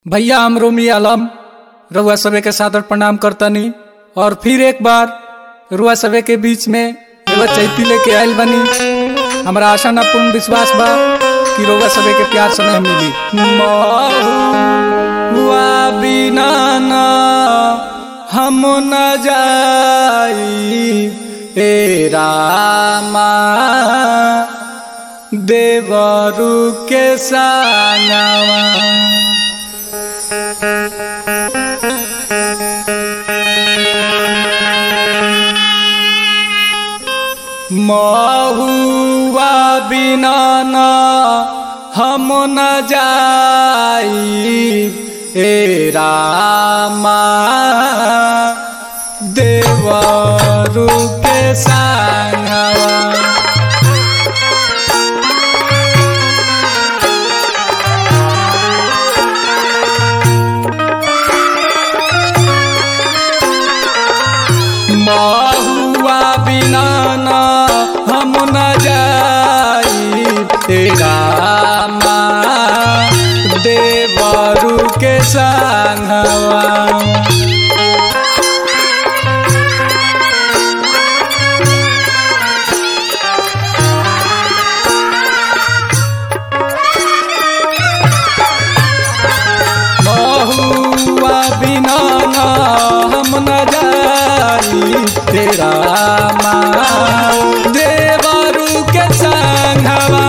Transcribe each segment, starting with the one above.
भैया हम रोमी आलम रुआ सभे के सादर प्रणाम करतनी और फिर एक बार रुआ सभे के बीच में एगो चैती लेके आयल बनी हमरा आशा ना पूर्ण विश्वास बा कि रुआ सभे के प्यार समय मिली महुआ बिना ना हम न जाई ए रामा देवरु के संगवा महुआ बिना न हम न जाई ए रामा देवरु के संगवा महुआ बिना न हम न जाई तेरा माँ देवरु के संगवा महुआ बिना ना हम न जाई तेरा माँ देवरु के संगवा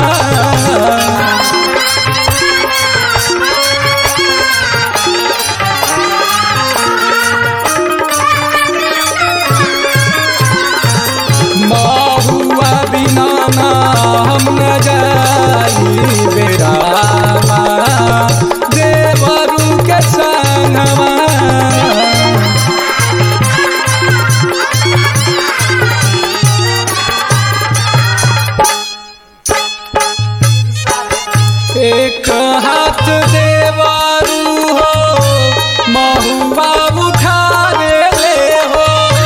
महुआ बिना ना हम न जाई बेरा माँ देवरु के संगवा एक हाथ देवारू हो महुआ उठावे ले हो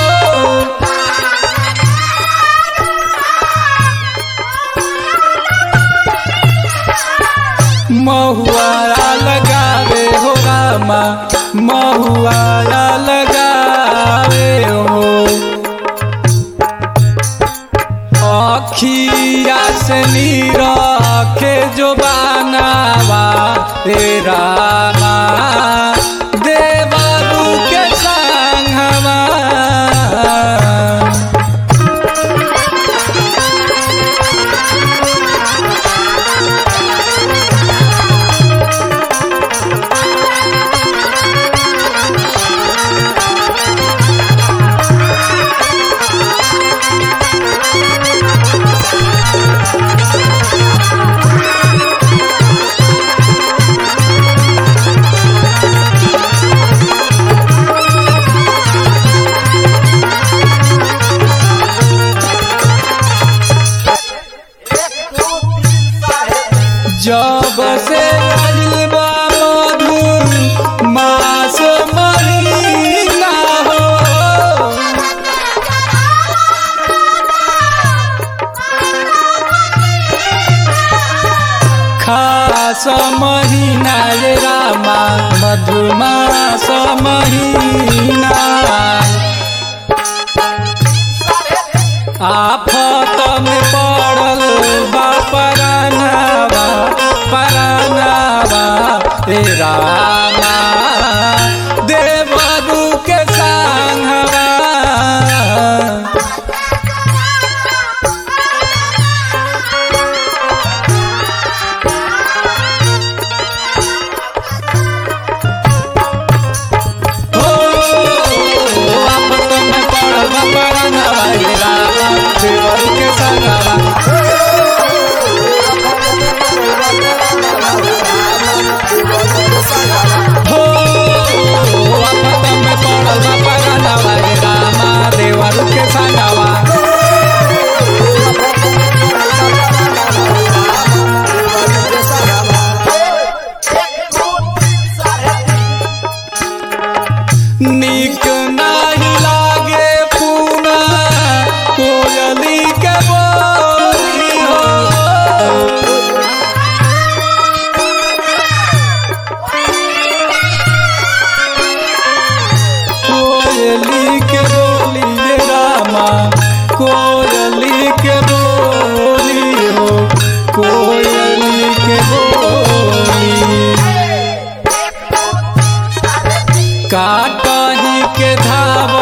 महुआ लगावे हो रामा महुआ लगावे हो अखिया से नीरखे जो बनावा रे रामा देवरू के संगवा जब से आइल बा मधुर मास महीना हो खास महीना रे रामा मधुमास महीना आफत में पड़ल बा परानावा परानावा ए रामा देवरू के संगवा हो आफत में पड़ल बा परानावा ए रामा देवरू के संगवा हो आफत में पड़ल बा परानावा ए रामा देवरू के संगवा नीक नाही लागे पूना कोयली के बोली हो काटही के धाव